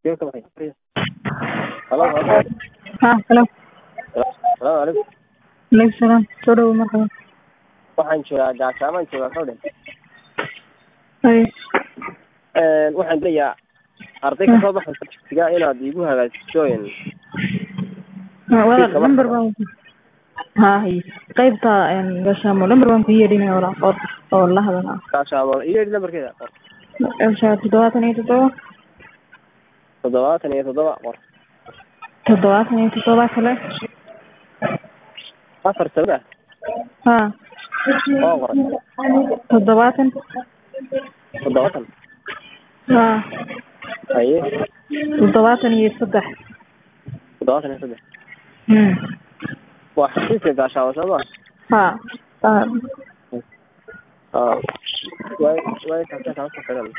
Yo ka baxay. Halo, halo. Ha, hello. Salaamu calaykum. Alaykum salaam. Soo dhawo markaba. Waxaan joogaa gaasaamaan joogaa kawdhe. Hay. Een waxaan leeyahay arday ka soo baxay dugsiga inaad iigu hagaajiso een Ma walaal Kaba- number baan ku Ha, hay. Qaybta een gashaamo number baan ku yeedhinaya walaal qor oo la hadalaa. gaashaamo iyo lambarkeeda qor. Gashaa toddobaatan iyo toddoba toddobaatan iyo toddoba qor. toddobaatan iyo toddoba kale. afar sabda Ha. oo qoray Toddobaatan. toddobaatan Ha. haye Toddobaatan iyo saddex. toddobaatan iyo saddex Hmm. waa xafiiska gaashaamo soo ma Ha. Ha. ah way way kaasa kaasa